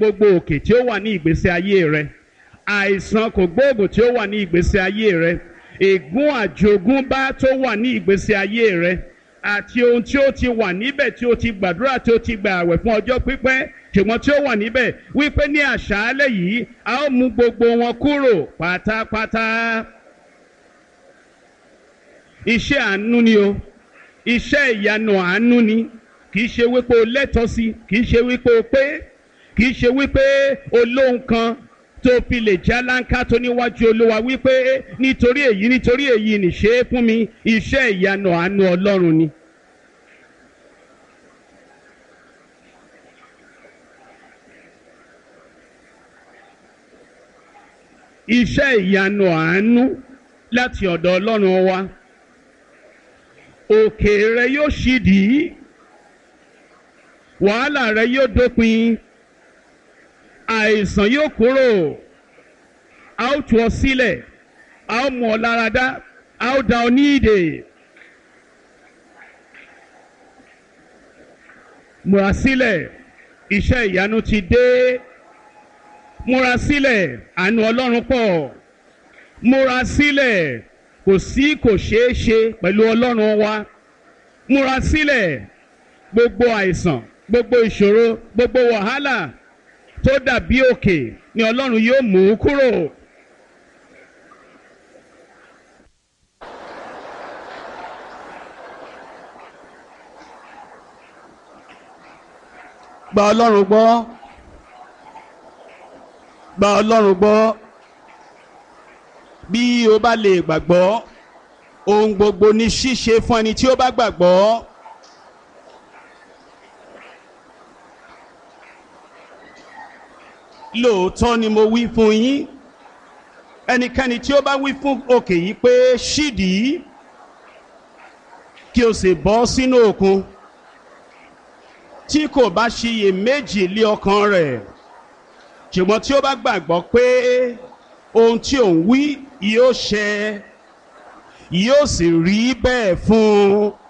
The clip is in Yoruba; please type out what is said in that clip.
gbogbo òkè tí ó wà ní ìgbésí ayé rẹ àìsàn kò gbóògùn tí ó wà ní ìgbésí ayé rẹ ègún àjogúnbá tó wà ní ìgbésí ayé rẹ àti ohun tí ó ti wà níbẹ̀ tí ó ti gbàdúrà tí ó ti gbà àwẹ̀ fún ọjọ́ pípẹ́ ṣùgbọ́n tí ó wà níbẹ̀ wípé ní àṣálẹ̀ yìí a ó mú gbogbo wọn kúrò pátápátá. iṣẹ́ àánú ni o iṣẹ́ ìyanu àánú ni kì í ṣe wípé o lẹ́tọ̀ọ́ sí kì í ṣe wípé o pé kì í ṣe wípé o lóhun kan tó fi lè já láńká tó níwájú olúwa wípé nítorí èyí nítorí èyí nìṣe é fún mi iṣẹ́ ìyanu àánú ọlọ́run ni. iṣẹ́ ìyanu àánú láti ọ̀dọ̀ ọlọ́run wa òkè rẹ yóò ṣídìí wàhálà rẹ yóò dópin àìsàn yóò kúrò a ó tú ọ sílẹ̀ a ó mú ọ láradá a ó dá ọ ní ìdè. múra sílẹ̀ iṣẹ́ ìyanu ti dé múra sílẹ̀ àánú ọlọ́run pọ̀ múra sílẹ̀ kò sí kò ṣeé ṣe pẹ̀lú ọlọ́run wa múra sílẹ̀ gbogbo àìsàn gbogbo ìṣòro gbogbo wàhálà tó dàbí òkè ni ọlọ́run yóò mú kúrò. gba ọlọ́run gbọ́ gba ọlọ́run gbọ́ bí o bá lè gbàgbọ́ ohun gbogbo ní ṣíṣe fún ẹni tí ó bá gbàgbọ́. lóòótọ́ ni mo wí fún yín ẹnikẹ́ni tí ó bá wí fún òkè yìí pé ṣídìí kí o sì bọ́ sínú òkun tí kò bá ṣiyè méjì lé ọkàn rẹ̀ ṣùgbọ́n tí ó bá gbàgbọ́ pé ohun tí òun wí yóò ṣẹ yóò sì rí bẹ́ẹ̀ fún un